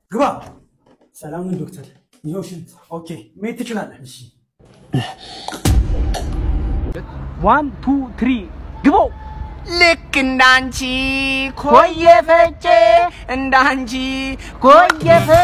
ግባ። ሰላምን ዶክተር፣ ይኸው ሽንት። ኦኬ መሄድ ትችላለህ። እሺ ዋን ቱ ትሪ ግቦ ልክ እንዳንቺ ኮየ ፈጬ እንዳንቺ ኮየ ፈ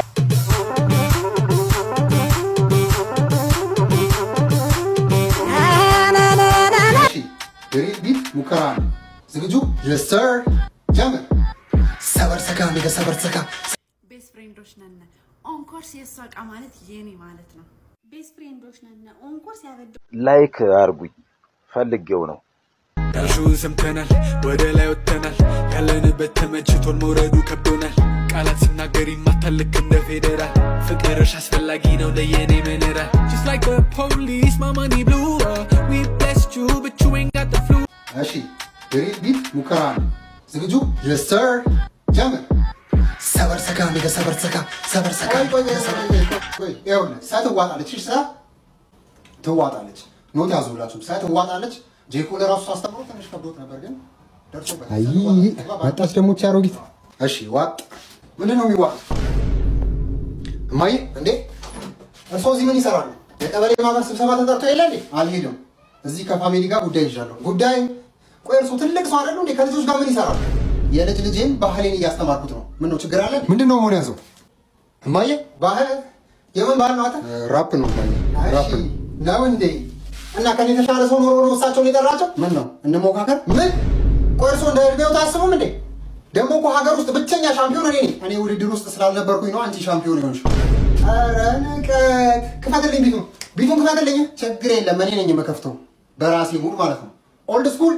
እሺ የሪል ቢፍ ሙከራ ነው። ዝግጁ? የስ ሰር ጀምር። ሰበር ሰካ ሜጋ ሰበር ሰካ ቤስት ፍሬንዶች ነን። ኦንኮርስ የእሷ እቃ ማለት የኔ ማለት ነው። ቤስት ፍሬንዶች ነን። ኦንኮርስ ያበደ ላይክ አርጉኝ ፈልጌው ነው። ዳሹን ሰምተናል፣ ወደ ላይ ወጥተናል። ያለንበት ተመችቶን መውረዱ ከብዶናል። ቃላት ሲናገር ይማታል ልክ እንደ ፌዴራል። ፍቅርሽ አስፈላጊ ነው ለየኔ ምንራል Just like the police, my money blew up. We blessed you, but you ain't got the flu. እሺ የሪል ቢፍ ሙከራ ነው። ዝግጁ? የስ ሰር ጀምር። ሰበር ሰካ ሜጋ ሰበር ሰካ ሰበር ሰካ ይኸውልህ ሰ ትዋጣለች። እሺ ሰ ትዋጣለች። ኖት ያዙላችሁ። ሰ ትዋጣለች። ጄኮ ለራሱ አስተምሮ ትንሽ ከብዶት ነበር ግን ደርሶበታል። አይ ሰ ትዋጣለች። መጣች ደግሞ ቻ አሮጊት። እሺ ዋጥ ምንድን ነው የሚዋጥ? እማዬ እንዴ እርስዎ እዚህ ምን ይሰራሉ? የቀበሌ ማህበር ስብሰባ ተጠርቶ የለ እንዴ? አልሄድም። እዚህ ከፋሚሊ ጋር ጉዳይ ይዣለሁ። ጉዳይ ቆይ እርስዎ ትልቅ ሰው አይደሉ እንዴ? ከልጆች ጋር ምን ይሰራሉ? የልጅ ልጄን ባህሌን እያስተማርኩት ነው። ምን ነው ችግር አለ? ምንድን ነው መሆን ያዘው? እማዬ ባህል የምን ባህል ነው? አንተ ራፕ ነው ማየ ራፕ እሺ ነው። ነው እንዴ? እና ከኔ የተሻለ ሰው ኖሮ ነው እሳቸውን የጠራቸው? ምን ነው እንሞካከር? ምን ቆይ እርስዎ እንደ እድሜው ታስቡም እንዴ? ደግሞ እኮ ሀገር ውስጥ ብቸኛ ሻምፒዮን እኔ ነኝ። እኔ ውድድር ውስጥ ስላልነበርኩኝ ነው አንቺ ሻምፒዮን ይሆንሽ። ኧረ ንቀት! ክፈትልኝ፣ ቢቱን ቢቱን ክፈትልኝ። ችግር የለም እኔ ነኝ የምከፍተው በራሴ ሙድ ማለት ነው። ኦልድ ስኩል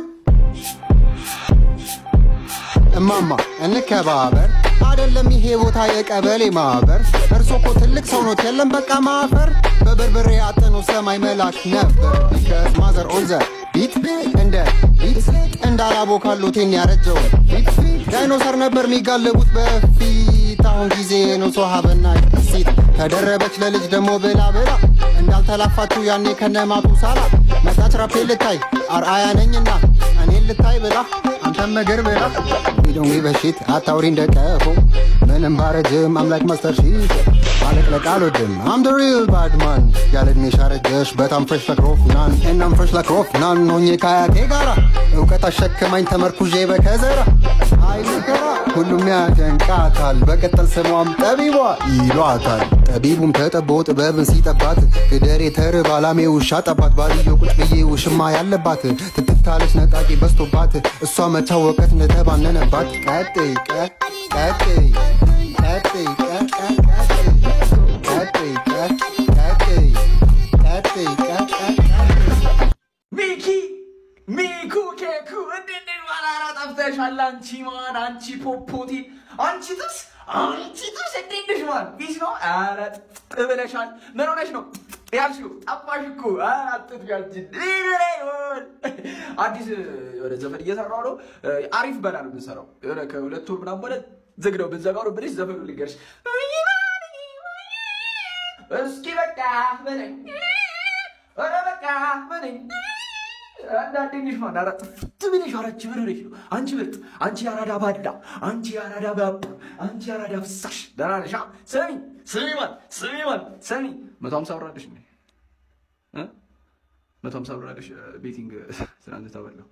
እማማ እንከባበር አይደለም ይሄ ቦታ የቀበሌ ማህበር። እርሶ እኮ ትልቅ ሰው ኖት የለም በቃ ማፈር። በበርበሬ አጥኖ ሰማይ መላክ ነበር ቢከስ ማዘር ኦን ዘ ቢት እንደ ቢት እንዳላቦካሉቴን ያረጀው ፊት ዳይኖሰር ነበር የሚጋለቡት በፊት። አሁን ጊዜ ነው ሰው ሀበና ሴት ተደረበች ለልጅ ደግሞ ብላ ብላ እንዳልተላፋችሁ ያኔ ከነማቱ ሳላ መጣች ራፔ ልታይ አርአያ ነኝና እኔን ልታይ ብላ አንተም መገር ብላ ዶንት ጊቭ አ ሺት አታውሪ እንደቀፎ ምንም ባረጅም አምላክ ማስተር ሺት ማለቅለቅ አልወድም አም ደ ሪል ባድ ማን ያለ እድሜ ሻረጀሽ በጣም ፍሬሽ ለክሮፍ ናን እናም ፍሬሽ ለክሮፍ ናን ሆኜ ከአያቴ ጋራ እውቀት አሸክማኝ ተመርኩዤ በከዘራ አይ ምከራ ሁሉም ያደንቃታል በቅጥል ስሟም ጠቢቧ ይሏታል ጠቢቡም ተጠቦ ጥበብን ሲጠባት ግደሬ ተርብ አላሜ ውሻ ጠባት ባልዮ ቁጭ ብዬ ውሽማ ያለባት ትትታለች ነጣቂ በስቶባት እሷ መቻወቀት እንደተባነነባት ቀጥይ ቀ- ቀጥይ ቀጥይ ቀ- ቀ- ቀጥይ ቀጥይ ቀ- ቀጥይ ቀጥይ ቀ- ቀ- ቀጥይ ሚኪ ሚኩ ኬኩ እንዴት ነሽ? ማራራ ጠፍተሻል። አንቺ ማን አንቺ ፖፖቲ አንቺ ጥብስ አንቺ ጥብስ እንዴት ነሽ? ማን ቢስ ነው? ኧረ ጥጥ ብለሻል። ምን ሆነሽ ነው ያልሽው? ጠፋሽ እኮ ኧረ አትጥፊ አንቺ። ሊብሬ ይሆን አዲስ የሆነ ዘፈን እየሰራሁ ነው። አሪፍ በላ ነው የምንሰራው። የሆነ ከሁለት ወር ምናምን በኋላ ዝግ ነው ብንዘጋው ነው ብልሽ ዘፈኑ ልንገርሽ። እስኪ በቃ በለኝ ኧረ በቃ በለኝ አንዳንዴ ልጅ ማን አራት ትብልሽ አራች ብር ነሽ ነው አንቺ ምርጥ አንቺ አራዳ ባዳ አንቺ አራዳ ባባ አንቺ አራዳ ፍሳሽ ደህና ነሽ አ? ስሚ ስሚ ማን ስሚ ማን ስሚ መቶ ሀምሳ ብር አለሽ እንዴ እ? መቶ ሀምሳ ብር አለሽ ቤቲንግ ትናንት ተበላው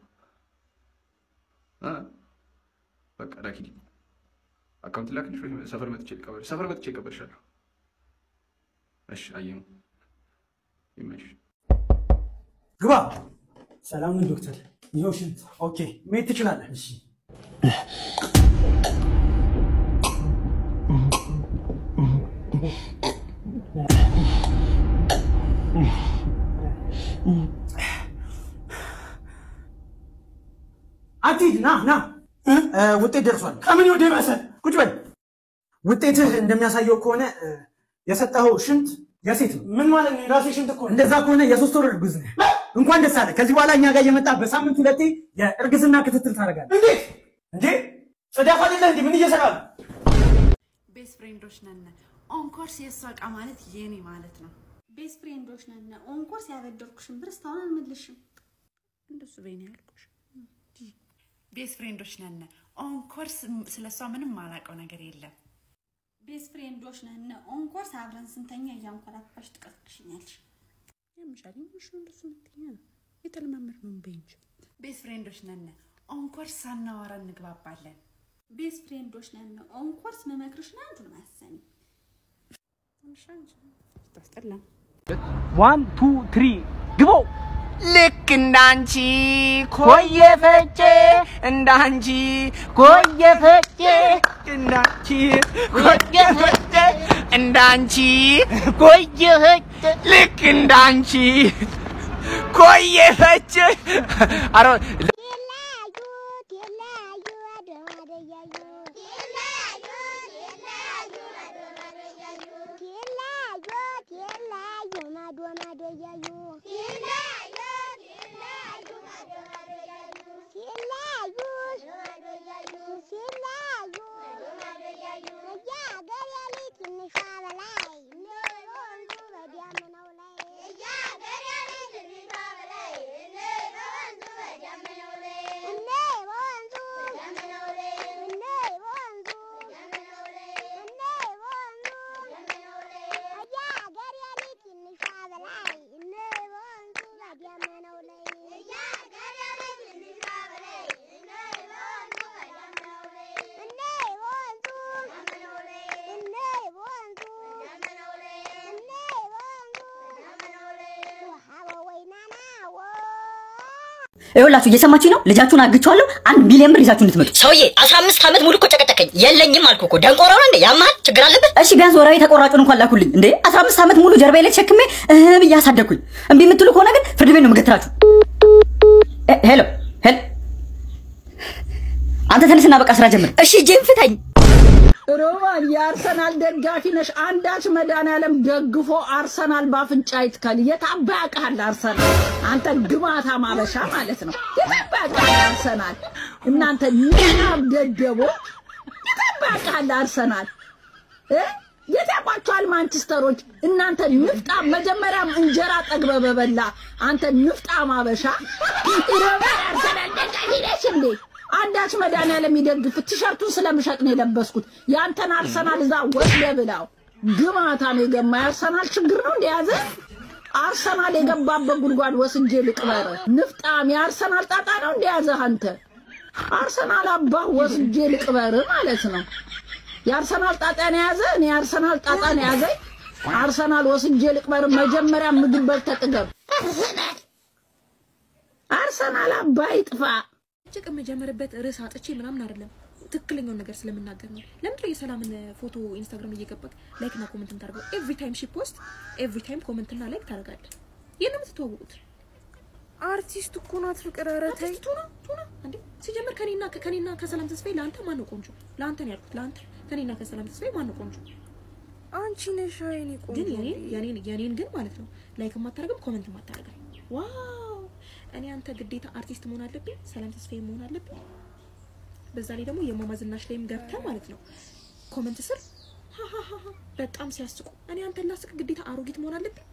እ? በቃ ላኪልኝ አካውንት ላክልሽ ወይ ሰፈር መጥቼ ልቀበልሽ ሰፈር መጥቼ እቀበልሻለሁ እሺ አየሁ ይመችሽ ግባ። ሰላምን ዶክተር፣ ይኸው ሽንት። ኦኬ መሄድ ትችላለህ። እሺ አትሂድ፣ ና ና። እ፣ ውጤት ደርሷል። ከምን ወደ ባሰ ቁጭ በል። ውጤትህ እንደሚያሳየው ከሆነ እ፣ የሰጠኸው ሽንት የሴት ነው። ምን ማለት ነው? የራሴ ሽንት እኮ ነው። እንደዛ ከሆነ የሶስት ወር እርጉዝ ነህ። እንኳን ደስ አለ። ከዚህ በኋላ እኛ ጋር እየመጣ በሳምንት ሁለቴ የእርግዝና ክትትል ታደርጋለህ። እንዴት እንዴ? ጽዳት አይደለህ እንዴ? ምን እየሰራ ነው? ቤስት ፍሬንዶች ነን። ኦንኮርስ የእሷ እቃ ማለት የኔ ማለት ነው። ቤስት ፍሬንዶች ነን። ኦንኮርስ ያበደርኩሽን ብር እስካሁን አልመልሽም። እንደሱ በይኔ ያልኩሽ። ቤስት ፍሬንዶች ነን። ኦንኮርስ ስለ እሷ ምንም ማላውቀው ነገር የለም። ቤስት ፍሬንዶች ነን። ኦንኮርስ አብረን ስንተኛ እያንኮራፋሽ ትቀስቅሽኛለሽ። ያምሻል ይምሽ እንደሱ ምትኛ የተለማመድ ነው በእንጂ ቤስት ፍሬንዶች ነን። ኦንኮርስ ሳናወራ እንግባባለን። ቤስት ፍሬንዶች ነን። ኦንኮርስ መመክርሽን አንዱን ማሰሚ ታስጠላ ዋን ቱ ትሪ ግቦ ልክ እንዳንቺ ኮየ ፈጬ እንዳንቺ ኮየ ፈጬ እንዳንቺ ኮየ ፈጬ እንዳንቺ ኮየ ፈጬ ልክ እንዳንቺ ኮየ ፈጬ አረ ይኸውላችሁ እየሰማችሁ ነው። ልጃችሁን አግቼዋለሁ። አንድ ሚሊዮን ብር ይዛችሁ እንድትመጡ። ሰውዬ አስራ አምስት ዓመት ሙሉ እኮ ጨቀጨቀኝ። የለኝም አልኩ እኮ ደንቆሮ ነው እንዴ? ያማል ችግር አለበት? እሺ ቢያንስ ወራዊ ተቆራጩን እንኳን ላኩልኝ። እንዴ 15 ዓመት ሙሉ ጀርባዬ ላይ ተሸክሜ እህ ብዬ አሳደግኩኝ። እምቢ የምትሉ ከሆነ ግን ፍርድ ቤት ነው የምገትራችሁ። እ- ሄሎ ሄሎ፣ አንተ ተነስና በቃ ስራ ጀምር። እሺ እጄን ፍታኝ። ሮማን የአርሰናል ደጋፊ ነሽ። አንዳች መድኃኒዓለም ደግፎ አርሰናል በአፍንጫ ይትከል። የታባ ያውቃል አርሰናል። አንተ ግማታ ማበሻ ማለት ነው። የታባ ያውቃል አርሰናል። እናንተ ንናብ ደደቦች የታባ ያውቃል አርሰናል እ የት ያውቋቸዋል ማንቸስተሮች? እናንተ ንፍጣ መጀመሪያም እንጀራ ጠግበ በበላ አንተ ንፍጣ ማበሻ ሮማን አርሰናል ደጋፊ ነሽ እንዴ? አንዳች መድኃኒዓለም ይደግፍ። ቲሸርቱን ስለምሸጥ ነው የለበስኩት። ያንተን አርሰናል እዛ ወስደ ብላው። ግማታ ነው የገማ የአርሰናል ችግር ነው እንደያዘ አርሰናል የገባበት ጉድጓድ ወስጄ ልቅበር። ንፍጣም የአርሰናል ጣጣ ነው እንደያዘ አንተ አርሰናል አባህ ወስጄ ልቅበር ማለት ነው። የአርሰናል ጣጣ ነው የያዘ እኔ የአርሰናል ጣጣ ነው የያዘኝ። አርሰናል ወስጄ ልቅበር። መጀመሪያ ምግብ በልተህ ጥገብ። አርሰናል አባህ ይጥፋ። ጭቅ የምጀምርበት ርዕስ አጥቼ ምናምን አይደለም ትክክለኛውን ነገር ስለምናገር ነው። ለምንድነው የሰላምን ፎቶ ኢንስታግራም እየገባክ ላይክ እና ኮመንት ታደርገው? ኤቭሪ ታይም ሺ ፖስት ኤቭሪ ታይም ኮመንት እና ላይክ ታደርጋለህ። ይሄን ነው የምትተዋወቁት። አርቲስት እኮ ናት ፍቅር። ኧረ ተይ ቱና ቱና እንዴ! ሲጀመር ከኔና ከኔና ከሰላም ተስፋዬ ለአንተ ማን ነው ቆንጆ? ለአንተ ነው ያልኩት። ለአንተ ከኔና ከሰላም ተስፋዬ ማን ነው ቆንጆ? አንቺ ነሽ የኔ ቆንጆ። ግን የኔን የኔን የኔን ግን ማለት ነው ላይክ የማታደርግም ኮመንት የማታደርግም። ዋው! እኔ አንተ ግዴታ አርቲስት መሆን አለብኝ፣ ሰላም ተስፋዬ መሆን አለብኝ። በዛ ላይ ደግሞ የማማ ዝናሽ ላይም ገብተህ ማለት ነው ኮመንት ስር ሃሃሃ በጣም ሲያስቁ። እኔ አንተን ላስቅ ግዴታ አሮጊት መሆን አለብኝ።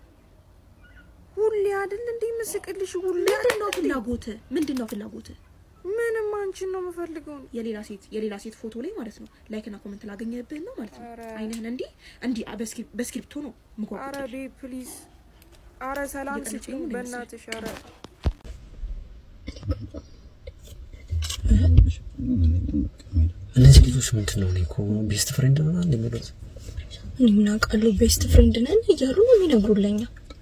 ሁሌ አይደል እንዴ ምስቅልሽ? ሁሌ ምንድን ነው ፍላጎትህ? ምንድን ነው ፍላጎትህ? ምንም አንቺን ነው የምፈልገው። የሌላ ሴት የሌላ ሴት ፎቶ ላይ ማለት ነው ላይክ እና ኮመንት ላገኘብህን ነው ማለት ነው። አይንህን እንዲህ እንዲህ በስክሪፕ- በስክሪፕቶ ነው ምጓቁ አረ ቤ ፕሊዝ፣ አረ ሰላም እየቀለድኩ ስጪኝ ነው ምን በእናትሽ። አረ እነዚህ ልጆች ምንድን ነው? እኔ እኮ ቤስት ፍሬንድ ነው እንደ የሚሉት እኔ ምን አውቃለሁ? ቤስት ፍሬንድ ነን እያሉ ነው የሚነግሩለኛ።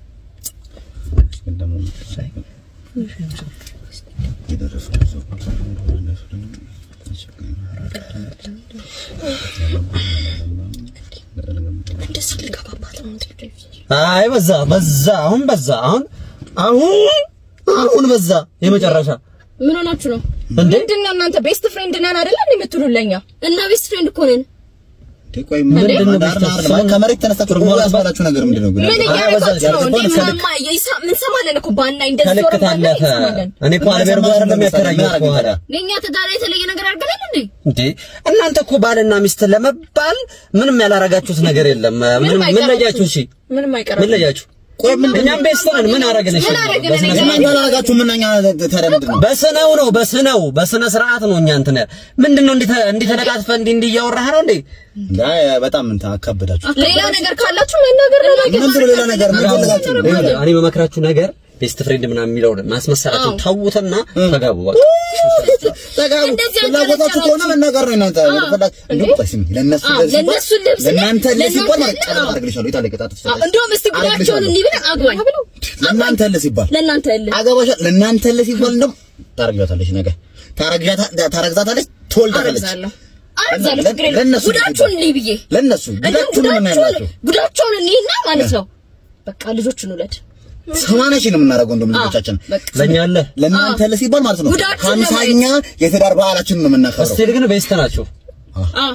እንደዚህ ልገባባት ነው እንዴ? አይ በዛ በዛ፣ አሁን በዛ፣ አሁን አሁን አሁን በዛ። የመጨረሻ ምን ሆናችሁ ነው? እንዴ? ምንድን ነው እናንተ ቤስት ፍሬንድ ነን አይደለ እንዴ የምትሉለኛ? እና ቤስት ፍሬንድ እኮ ነን። ቆይ ምንድን ነው ቤስት ፍሬንድ? ከመሬት ተነስታችሁ ደግሞ ያስባላችሁ ነገር ምንድን ነው? ግን ምን እያደረጋችሁ ነው እንዴ? ማማ የይሳ- ምን ሰማለን እኮ ባና እንደዚህ ከልክ ዞር ባና ታለፈ። እንሰማለን። እኔ እኮ አልቤርጎ አይደለም ያከራየሁት በኋላ ለእኛ ትዳር የተለየ ነገር አድርገናል እንዴ? እንዴ እናንተ እኮ ባልና ሚስት ለመባል ምንም ያላረጋችሁት ነገር የለም። ምን ምን አይቀራችሁም። ለያችሁ? እሺ ምንም አይቀርም። ምን ለያችሁ? ቆይ ምን እኛም ቤስት ነን። ምን አደረግን? እሺ ምን አደረግን? እኔ እናንተ አላደረጋችሁም፣ ምን እኛ ታዲያ ምንድን ነው? በስነው ነው በስነው በስነ ስርዓት ነው። እኛ እንትን ምንድን ነው እንዲህ እንዲህ ተደጋግፈህ እንዲህ እንዲህ እያወራህ ነው እንዴ? አይ በጣም እንትን አካበዳችሁ። ሌላ ነገር ካላችሁ መናገር ነው። ምንድን ነው ሌላ ነገር ምን ፈልጋችሁ ነው? እኔ በመክራችሁ ነገር ቤስት ፍሬንድ ምናምን የሚለው ማስመሰላችሁ ተውትና ተጋቡ። በቃ ተጋቡ። ፍላጎታችሁ ከሆነ መናገር ነው እናንተ ፈላግ እንደውም ቆይ ስሚ፣ ለእነሱ አዎ፣ ለዚህ ለእነሱ ልብስ ለእናንተ ለዚህ ሲባል ማለት ለእናንተ- ቀለበት አደርግልሻለሁ። የት አለ ቅጣት? እንደውም እስቲ ጉዳቸውን እንዲህ ብለህ አግባኝ። ለእናንተ ለ ሲባል ለእናንተ ል አገባሻ ለእናንተ ለ ሲባል እንደውም ታረግዛታለች፣ ነገ ታረግዛታ ታረግዛታለች፣ ትወልዳታለች። አረግዛለሁ አረግዛለሁ። ችግር የለም። ለእነሱ ጉዳቸውን እንዲህ ብዬ ለእነሱ ጉዳችሁን ምን ያላችሁ ጉዳቸውን እንዲህና ማለት ነው። በቃ ልጆችን ውለድ። ሰማንያ ሺህ ነው የምናደርገው እንደውም ልጆቻችን ለእኛ አለ ለእናንተ ለ ሲባል ማለት ነው ጉዳችሁን ሀምሳኛ የትዳር በዓላችንን ነው የምናከብረው። እስቲ ግን ቤስት ናችሁ። አዎ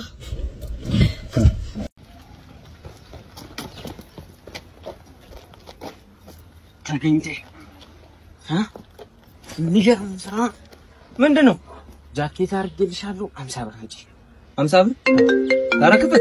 ተገኝቴ እ የሚገርም ስራ ምንድን ነው? ጃኬት አድርጌልሻለሁ። አምሳ ብር አንቺ አምሳ ብር ታረክበት።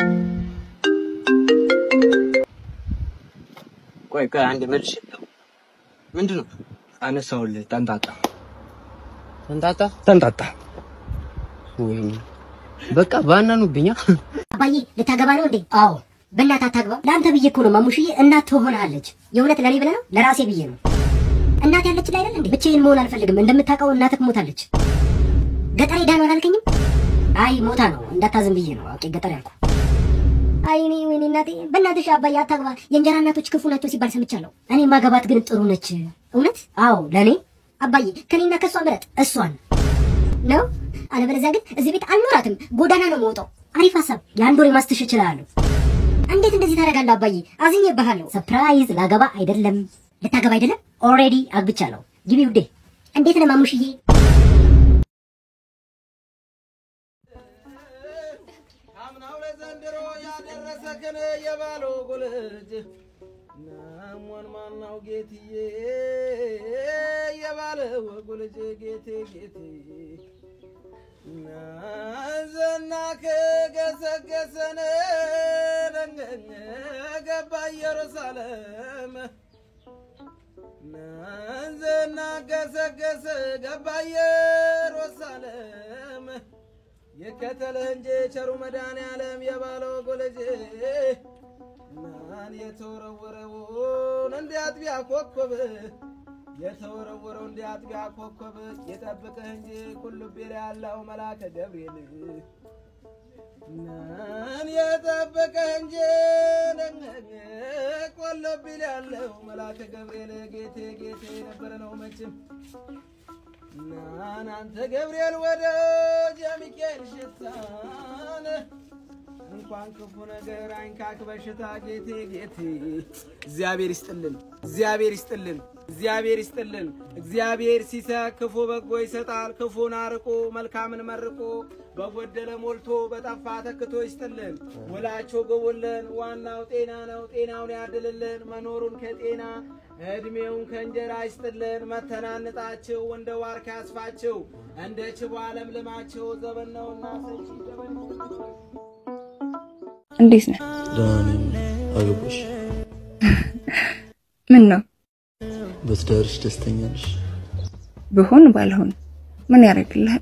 ቆይ ቆይ አንድ መልሽ። ምንድን ነው አነሳሁልህ? ጠንጣጣ ጠንጣጣ ጠንጣጣ። ወይኔ በቃ ባናኑብኛ። አባዬ ልታገባ ነው እንዴ? አዎ። በእናትህ አታግባ። ለአንተ ብዬ እኮ ነው ማሙሽዬ። እናት ትሆናለች። የእውነት ለእኔ ብለህ ነው? ለራሴ ብዬ ነው። እናት ያለች ላይ አይደል እንዴ? ብቻዬን መሆን አልፈልግም። እንደምታውቀው እናትህ ሞታለች። ገጠር ሄዳ ነው አላልከኝም? አይ ሞታ ነው እንዳታዝን ብዬ ነው አውቄ ገጠር ያልኩ። አይ እኔ ወይኔ እናቴ፣ በእናትሽ አባዬ አታግባ። የእንጀራ እናቶች ክፉ ናቸው ሲባል ሰምቻለሁ። እኔ ማገባት ግን ጥሩ ነች። እውነት? አዎ ለእኔ አባዬ፣ ከኔና ከእሷ ምረጥ። እሷን ነው አለበለዚያ ግን እዚህ ቤት አልኖራትም፣ ጎዳና ነው የምወጣው። አሪፍ ሀሳብ። የአንድ ወር ማስትሽ እችላለሁ። እንዴት እንደዚህ ታደርጋለህ አባዬ? አዝኜብሃለሁ። ሰርፕራይዝ ላገባ አይደለም ልታገባ አይደለም፣ ኦልሬዲ አግብቻለሁ። ግቢ ውዴ። እንዴት ነህ ማሙሽዬ? ያደረሰክን የባሎ ጉልጅ ናሞን ማናው ጌትዬ የባለ ወጉልጅ ጌቴ ጌቴ ናዘና ከገሰገሰን ገባ ኢየሩሳሌም ናዘና ገሰገሰ ገባ ኢየሩሳሌም ይከተልህ እንጂ ቸሩ መድኃኔዓለም የባለው ጎለጄ ማን የተወረወረውን እንደ አጥቢያ ኮከብ የተወረወረው እንደ አጥቢያ ኮከብ የጠብቅህ እንጂ ቁልቢ ላይ ያለው መልአከ ገብርኤል ማን የጠበቀህ እንጂ ቆለቢ ላይ ያለው መልአከ ገብርኤል ጌቴ ጌቴ የነበረ ነው መቼም ናን አንተ ገብርኤል ወደ ጀሚካኤል ሽታን እንኳን ክፉ ነገር አይንካክ በሽታ ጌቴ ጌቴ እግዚአብሔር ይስጥልን፣ እግዚአብሔር ይስጥልን፣ እግዚአብሔር ይስጥልን። እግዚአብሔር ሲሰጥ ክፉ በጎ ይሰጣል። ክፉን አርቆ መልካምን መርቆ በጎደለ ሞልቶ በጠፋ ተክቶ ይስጥልን። ውላቸው ግቡልን። ዋናው ጤና ነው። ጤናውን ያድልልን። መኖሩን ከጤና እድሜውን ከእንጀራ ይስጥልን። መተናንጣችሁ እንደ ዋርካ ያስፋችሁ እንደ ችቦ ዓለም ልማችሁ ዘመን ነውና ሰጪ ዘመን ነውና እንዴት ነህ? ደህና ነኝ። አገባሽ? ምን ነው በትዳርሽ ደስተኛ ነሽ? ብሆን ባልሆን ምን ያደርግልሃል?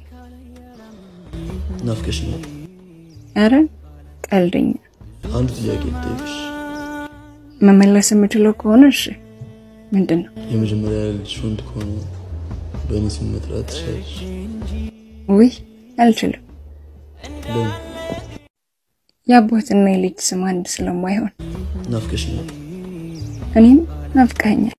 ናፍቀሽኛል። አረ ቀልደኛ። አንድ ጥያቄ ልጠይቅሽ። መመለስ የምችለው ከሆነ እሺ። ምንድን ነው? የመጀመሪያ ልጅሽ ወንድ ከሆነ በእኔ ስም መጥራት ትችላለሽ? ውይ አልችልም። ለምን? የአባትና የልጅ ስም አንድ ስለማይሆን ናፍቀሽኛል። እኔም ናፍቀኸኛል።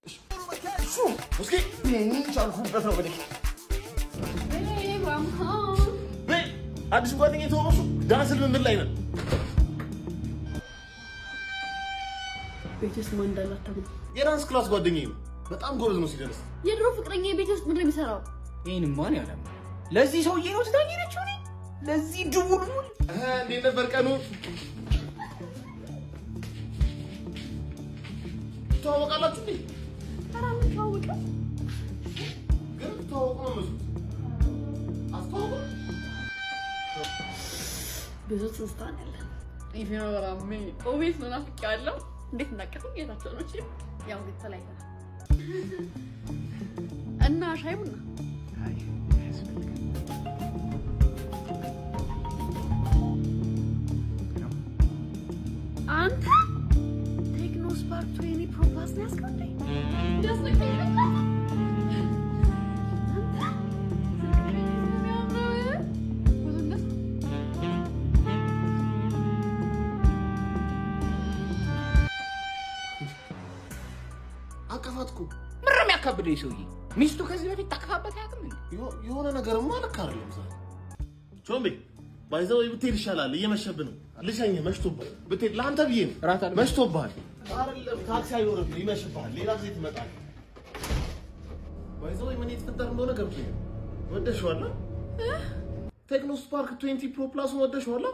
አዲስ ጓደኛ የተወረሱ ዳንስ ልምምድ ላይ ነን። ቤት ውስጥ ማን እንዳለ አታውቅም። የዳንስ ክላስ ጓደኛዬ ነው። በጣም ጎበዝ ነው ሲደርስ። የድሮ ፍቅረኛ ቤት ውስጥ ምንድን ነው የሚሰራው? ይህን ማን ያለ ለዚህ ሰውዬ ነው ትታኝ ነችው ለዚህ ድቡልቡል እንዴት ነበር ቀኑ? ትተዋወቃላችሁ እንዴ? ኧረ አንተዋወቅም። ግን ትተዋወቁ ነው መስሎት። አስተዋወቁ? ብዙ ትዝታ ነው ያለን። ይሄ ነው በራሜ ኦቤት ነው ናፍቄያለሁ። እንዴት እናቀፈኝ ጌታቸው ነው እሺ። ያው ግን ተለያይተናል እና ሻይ ቡና አንተ ቴክኖ ስፓርክ ትዌኒ ፕሮ ፕላስ ነው ያዝከው እንዴ? እንዳስነካኝ በቃ። አቀፋት እኮ ምር የሚያካብደው ሰውዬ ሚስቱ ከዚህ በፊት ታቅፋበት አያውቅም እንዴ? የሆ- የሆነ ነገርማ ልክ አይደለም ዛሬ። ቾምቤ ባይዘው ብትሄድ ይሻላል፣ እየመሸብህ ነው። ልሸኝህ፣ መሽቶብሃል። ብትሄድ ለአንተ ብዬ ነው። መሽቶብሃል። አይደለም ታክሲ አይኖርብህ፣ ይመሽብሃል። ሌላ ጊዜ ትመጣለህ። ባይዘው ምን የተፈጠረ እንደሆነ ገብቶኛል። ወደሽዋል? ቴክኖ ስፓርክ 20 ፕሮ ፕላሱን ወደሽዋል?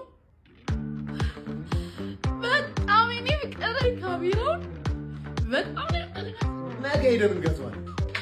በጣም እኔ ፍቅር ካሜራውን በጣም ነው ያቀለቀለው። ነገ ሄደን እንገዛዋለን።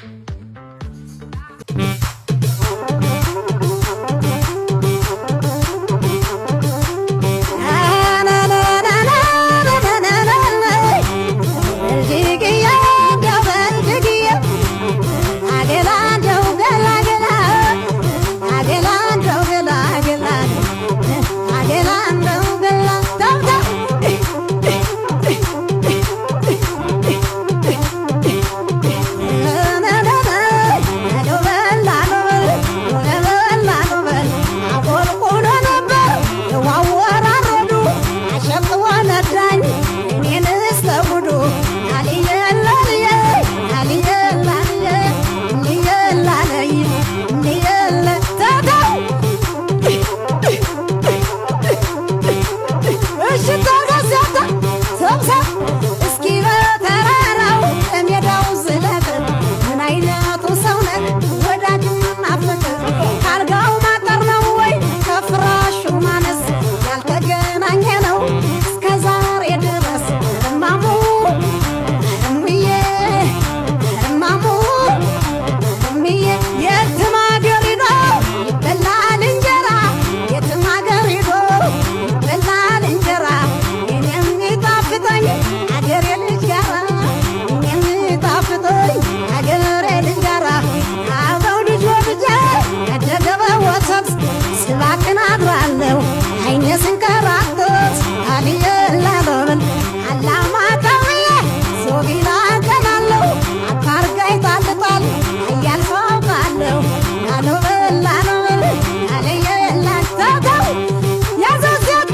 ካልጋው ማጠር ነው ወይ ከፍራሹ ማነስ ያልተገናኘ ነው እስከ ዛሬ ድረስ እማሙ እምዬ እማሙ እምዬ የትም አገር ሂዶ ይበላል እንጀራ የትም አገር ሂዶ ይበላል እንጀራ እኔም ይጣፍጠኝ አገሬ ልጅ ጋራ እኔም ይጣፍጠኝ አገሬ ልጅ ጋራ አበው ልጅ ወልጄ ያደገበ ወተት ስባክን አድራለሁ አይኔ ስንከራተት አልየ ላበብል አላማጣውዬ ሶቢላ ቀናለሁ አታርጋይ ጣልጣል እያል ሰው አውቃለሁ ላኖበል ላኖበል አልየ ላተተው ያዘዘተ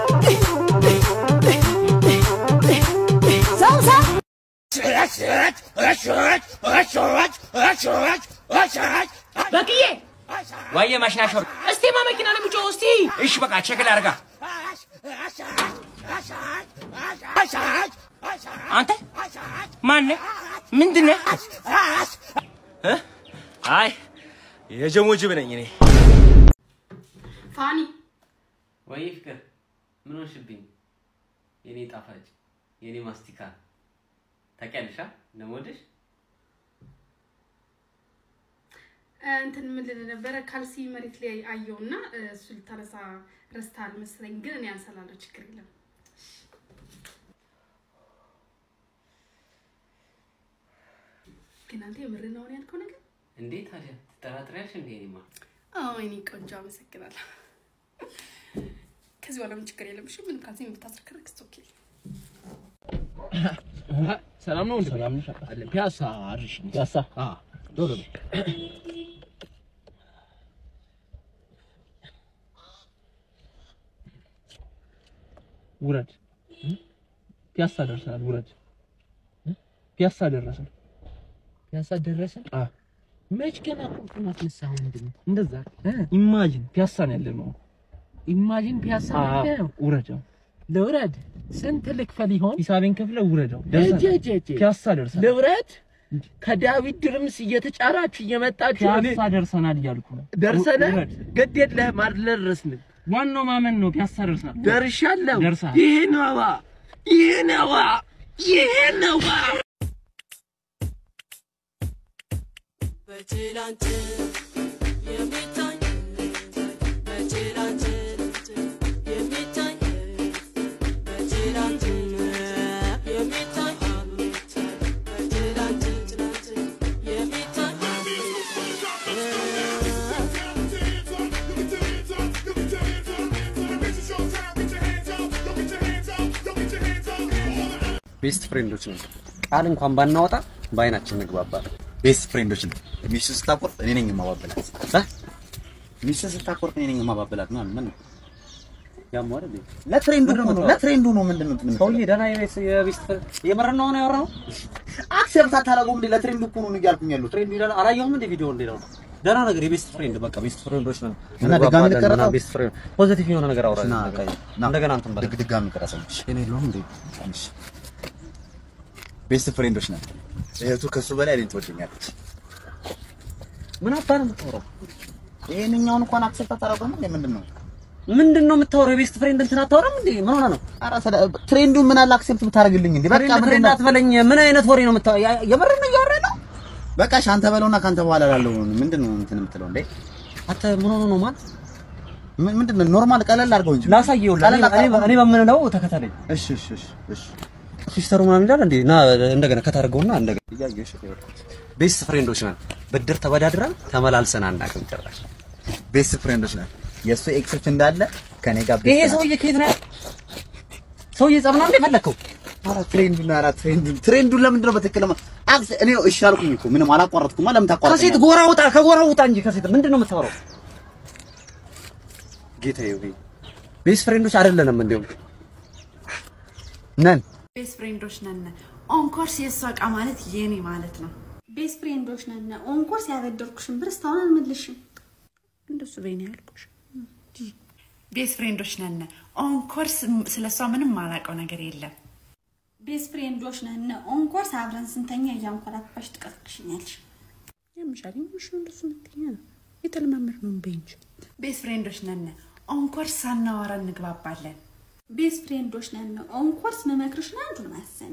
ሰው ሰው በቅዬ ዋየ ማሽናሾር እስቲ ማመኪና ነው የሚጮህ እስቲ እሺ በቃ ቼክ ላድርጋ አንተ ማነህ ምንድነህ እ? አይ የጀሞ ጅብ ነኝ እኔ ፋኒ ወይ ፍቅር ምን ሆንሽብኝ? የኔ ጣፋጭ የኔ ማስቲካ ታውቂያለሽ አ? እንደምወድሽ እንትን ምን ልል ነበረ ካልሲ መሬት ላይ አየውና እሱ ልታነሳ ረስታል መሰለኝ፣ ግን እኔ አንሰላለሁ። ችግር የለም። ግን አንተ የምርህን ነው ያልከው ነገር? እንዴ ታዲያ ትጠራጥሪያለሽ እንዴ? እኔማ አዎ የኔ ቆንጆ አመሰግናለሁ። ከዚህ በኋላ ምን ችግር የለም። እሺ ምንም ካልሲ ብታስረክርክ ኦኬ። ሰላም ነው እንዴ? ሰላም ነው። አለ ፒያሳ አርሽ ፒያሳ አ ዶሮ ውረድ። ፒያሳ ደርሰናል። ውረድ። ፒያሳ ደረስን። ፒያሳ ደረስን። አ መች ገና ቁልፉን አስነሳኸው? ምንድን ነው እንደዛ? ኢማጂን ፒያሳ ነው ያለነው። ኢማጂን ፒያሳ ነው ያለነው። ውረድ። ልውረድ። ስንት ልክፈል ይሆን? ሂሳቤን ከፍለ ውረደው። ፒያሳ ደርሰናል። ልውረድ። ከዳዊት ድርምስ እየተጫራችሁ እየመጣችሁ ፒያሳ ደርሰናል እያልኩ ነው። ደርሰናል። ግድ የለህም አልደረስንም። ዋናው ማመን ነው። ፒያሳ ደርሰናል። ደርሻለሁ። ደርሰሃል። ይሄ ነዋ፣ ይሄ ነዋ፣ ይሄ ነዋ። በትላንት የሚታኝ በትላንት የሚታኝ በትላንት የሚታኝ ቤስት ፍሬንዶች ነን። ቃል እንኳን ባናወጣ በአይናችን እንግባባለን። ቤስት ፍሬንዶች ነን። ሚስቱ ስታቆርጥ እኔ ነኝ የማባበላት። ሚስቱ ስታቆርጥ እኔ ነኝ የማባበላት ማለት ምን ነው? ያም አይደል ለትሬንዱ ነው ለትሬንዱ ነው ምንድን ነው ትምል ሰውዬ ደህና የቤት የቤስት የምር ነው ነው ያወራው። አክሴፕት አታደርገውም እንዴ? ለትሬንዱ እኮ ነው እያልኩኝ ያሉት። ትሬንድ ይላል አላየሁም እንደ ቪዲዮ እንደ ነው ደህና ነገር የቤስት ፍሬንድ በቃ ቤስት ፍሬንዶች ነን እና ድጋሚ ልቀረጸው? ቤስት ፍሬንድ ፖዚቲቭ የሆነ ነገር አውራ ና፣ እንደገና እንትን በል ድጋሚ ልቀረጸው። እኔ የለሁም እንዴ? እሺ ቤስት ፍሬንዶች ነን። እህቱ ከሱ በላይ እኔን ትወደኛለች። ምን አባ ነው የምታወራው? ይሄንኛውን እንኳን አክሴፕት አታደርገውም እንዴ? ምንድን ነው ምንድን ነው የምታወራው? የቤስት ፍሬንድ እንትን አታወራም እንዴ? ምን ሆነ ነው? ኧረ ስለ- ትሬንዱን ምን አለ አክሴፕት ብታደርግልኝ እንዴ? በቃ ፍሬንድ ምንድን ፍሬንድ ነው አትበለኝ። ምን አይነት ወሬ ነው የምታወራው? ያ- የምር ነው እያወራህ ነው? በቃ እሺ፣ አንተ በለውና ካንተ በኋላ ላለው ምንድን ነው እንትን የምትለው እንዴ? አንተ ምን ሆኖ ነው ማለት ምን ምንድን ነው ኖርማል ቀለል አድርገው እንጂ ላሳየው። ቀለል እኔ አድርገው። እኔ በምንለው ተከተለኝ። እሺ እሺ እሺ እሺ ሲስተሩ ምናምን ይላል እንዴ? ና እንደገና ከታደርገውና እንደገና እያየሽ ቤስት ፍሬንዶች ነን። ብድር ተበዳድረን ተመላልሰን አናውቅም ጭራሽ። ቤስት ፍሬንዶች ነን። የእሱ ኤክሶች እንዳለ ከኔ ጋር ይሄ ቤስት ሰውዬ ከየት ነው? ሰውዬ ጸብ ነው እንዴ ፈለከው? ኧረ ትሬንዱን ኧረ ትሬንዱን ትሬንዱን ለምንድን ነው በትክክል ለማ አክስ እኔ እሺ አልኩኝ እኮ ምንም አላቋረጥኩማ። ለምን ታቋርጥ? ከሴት ጎራ ውጣ፣ ከጎራ ውጣ እንጂ ከሴት ምንድን ነው የምታወራው? ጌታዬ ሆይ ቤስት ፍሬንዶች አይደለንም እንዲሁም ነን ቤስት ፍሬንዶች ነን። ኦንኮርስ የእሷ እቃ ማለት የኔ ማለት ነው። ቤስት ፍሬንዶች ነን። ኦንኮርስ ያበደርኩሽን ብር እስካሁን አልመለስሽም። እንደሱ በይኔ ያልኩሽ። ቤስት ፍሬንዶች ነን። ኦንኮርስ ስለ እሷ ምንም ማላውቀው ነገር የለም። ቤስት ፍሬንዶች ነን። ኦንኮርስ አብረን ስንተኛ እያንኮራፋሽ ትቀስቅሽኛለሽ። ያምሻል ምሽ እንደሱ ምትኛ ነው የተለማመድ ነው በይ እንጂ። ቤስት ፍሬንዶች ነን። ኦንኮርስ ሳናወራ እንግባባለን። ቤስት ፍሬንዶች ነን። ኦንኮርስ መመክርሽን አንዱን ማሰሚ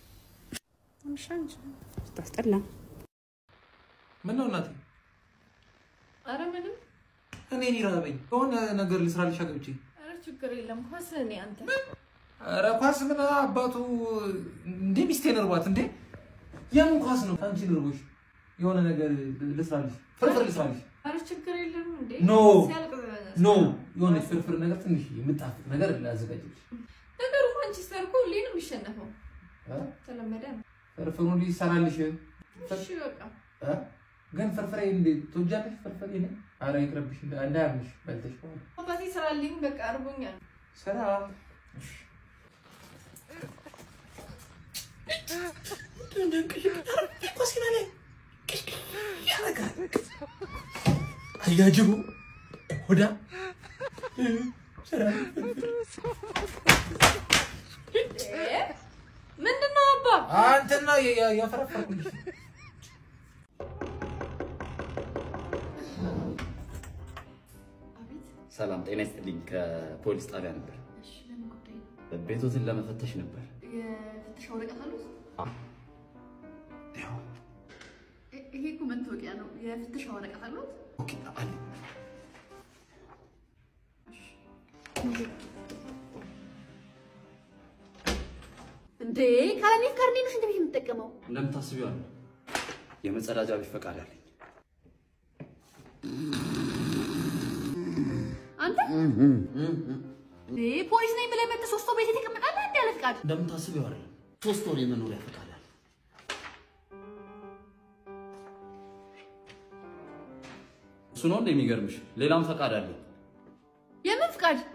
ታስጠላ። ምን ነው እናቴ? አረ ምንም እኔን ይራበኝ የሆነ ነገር ልስራልሽ ገብቼ። አረ ችግር የለም ኳስ እኔ አንተ ኧረ ኳስ ምን አባቱ እንዴ ሚስቴን እርቧት እንዴ? የምን ኳስ ነው? አንቺ እርቦሽ የሆነ ነገር ልስራልሽ፣ ፍርፍር ልስራልሽ። አረ ችግር የለም እንዴ ኖ ሲያልቅ ኖ የሆነች ፍርፍር ነገር ትንሽ የምጣፍጥ ነገር ላዘጋጅልሽ። ነገሩ ማንቸስተር እኮ ሁሌ ነው የሚሸነፈው እ? ተለመደ ነው ፍርፍሩን ሊሰራልሽ እሺ በቃ እ? ግን ፍርፍሬ እንዴት ትወጃለሽ? ፍርፍሬ ነ አረ ይቅርብሽ፣ እንዳ- እንዳያምሽ በልተሽ በኋላ አባቴ ስራልኝ በቃ አርቦኛል ስራ አያጅቡ ሁዳ ምንድን ነው አባ አንተና ያፈረፈርኩልሽ ሰላም ጤና ይስጥልኝ። ከፖሊስ ጣቢያ ነበር። እሺ ለምን ጉዳይ ነው ቤቶትን ለመፈተሽ ነበር። የፍተሻ ወረቀት አሉት አ፣ ይ- ይሄ እኮ መታወቂያ ነው የፍተሻ ወረቀት አሉት ኦኬ አለ። እንዴ ካለኔ ካርኔ ነው ሽንት ቤት የምጠቀመው እንደምታስቢው አለ የመጸዳጃ ቤት ፈቃድ አለኝ። አንተ እንዴ ፖሊስ ነኝ ብለህ መጥተህ ሶስት ሰው ቤት የተቀመጣለህ እንዴ ያለ ፍቃድ እንደምታስቢው አይደለም። ሶስት ወር የመኖሪያ ፈቃድ አለ። እሱ ነው እንደ የሚገርምሽ። ሌላም ፈቃድ አለኝ። የምን ፍቃድ